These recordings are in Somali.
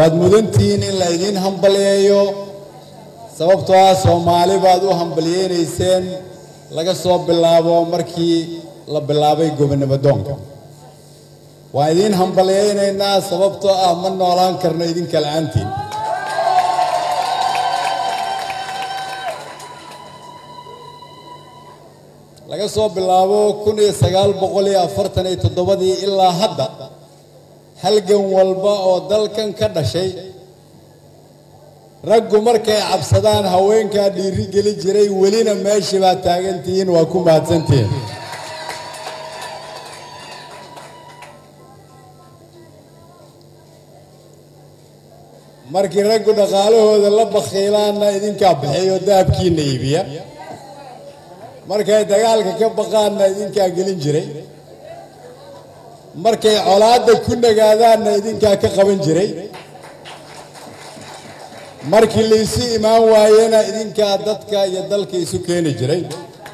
waad mudantihiin in la idiin hambaliyeeyo sababtoo ah soomaali baad u hambaliyeynayseen laga soo bilaabo markii la bilaabay gobonimo doonka waan idiin hambaliyeynaynaa sababtoo ah ma noolaan karno idinka la-aantiin laga soo bilaabo kun iyo sagaal boqol iyo afartan iyo toddobadii ilaa hadda halgan walba oo dalkan ka dhashay raggu markay cabsadaan haweenkaa dhiiri geli jiray welina meeshii baad taagantihiin waa ku mahadsantihiin markii raggu dhaqaalahooda la bakhiilaanna idinkaa bixiyo dahabkiina iibiya markay dagaalka ka baqaanna idinkaa gelin jiray markay colaadda ku nagaadaanna idinkaa ka qaban jiray markii laysu imaan waayena idinkaa dadka iyo dalka isu keeni jiray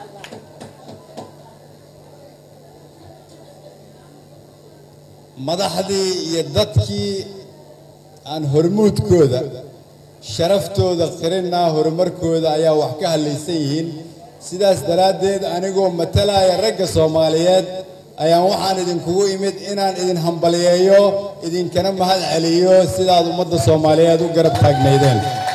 madaxdii iyo dadkii aan hormuudkooda sharaftooda qirinaa horumarkooda ayaa wax ka hadlaysan yihiin sidaas daraaddeed anigoo matalaya ragga soomaaliyeed ayaan waxaan idinkugu imid inaan idin hambaliyeeyo idinkana mahad celiyo sidaad ummadda soomaaliyeed u garab taagnaydeen